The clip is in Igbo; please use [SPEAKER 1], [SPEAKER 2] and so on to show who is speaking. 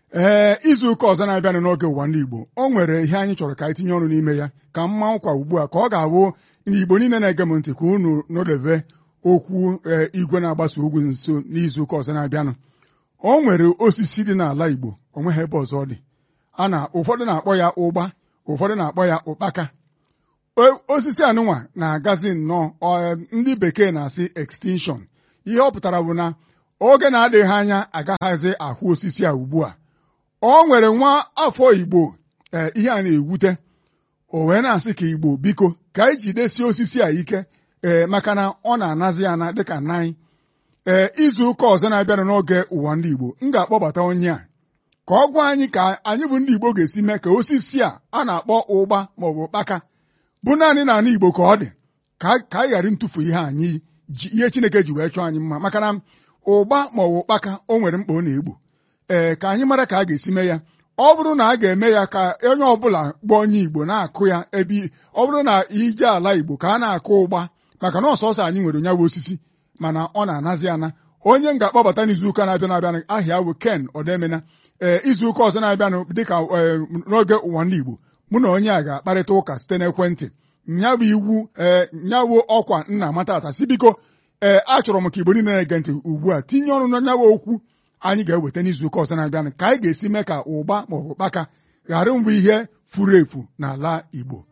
[SPEAKER 1] ee izu ụka ọzọ na-abịanụ n'oge ụwa ndị Igbo o nwere ihe anyị chọrọ ka anyị tinye ọnụ n'ime ya ka mma nkwa ugbu a ka ọ ga-abụ Igbo niile na-ege m ntị ka unu nọdebe okwu igwe na-agbasa ugwu nso n'izu ụka ọzọ na-abịanụ o nwere osisi dị n'ala Igbo o nweghị ebe ọzọ ọ dị a na ụfọdụ na-akpọ ya ụgba ụfọdụ na-akpọ ya ụkpaka osisi anụnwa na-agazi nnọọ ndị bekee na-asị extinction ihe ọ pụtara bụ na oge na-adịghị anya agaghazi ahụ osisi a ugbu a o nwere nwa afọ Igbo ee ihe a na-ewute o wee na-asị ka Igbo biko ka anyị jidesie osisi a ike ee maka na ọ na-anazi ana dịka naị ee izu ụka ọzọ na-abịanụ n'oge ụwa ndị Igbo m ga-akpọbata onye a ka ọ gwa anyị ka anyị bụ ndị Igbo ga-esi mee ka osisi a a na-akpọ ụgba maọbụ ụkpaka bụ naanị n'ala Igbo ka ọ dị ka anyị ghara ntụfu ihe anyị ihe Chineke ji wee chọọ anyị mma maka na ụgba maọbụ ụkpaka o nwere mkpa ọ na-egbo ee ka anyị mara ka a ga-esi mee ya ọ bụrụ na a ga-eme ya ka onye ọbụla bụ onye Igbo na-akụ ya ebe ọ bụrụ na ije ala Igbo ka a na-akụ ụgba maka na ọsọsọ anyị nwere onye bụ osisi mana ọ na-anazi ana onye m ga-akpọbata n'izuụka na-abịa na-abịa ahịa bụ Ken Odemena ee izuụka ọzọ na-abịanụ dịka n'oge ụwa ndị Igbo mụ na onye a ga-akparịta ụka site n'ekwentị nya bụ iwu ee nyawụ ọkwa nna amata ata si biko ee achọrọ m ka Igbo niile na-ege ntị ugbu a tinye ọnụ na nyawa okwu anyị ga-eweta n'izuụka ọzọ na-abịanụ ka anyị ga-esi mee ka ụgba maọbụ ụkpaka ghara mbụ ihe furu efu n'ala Igbo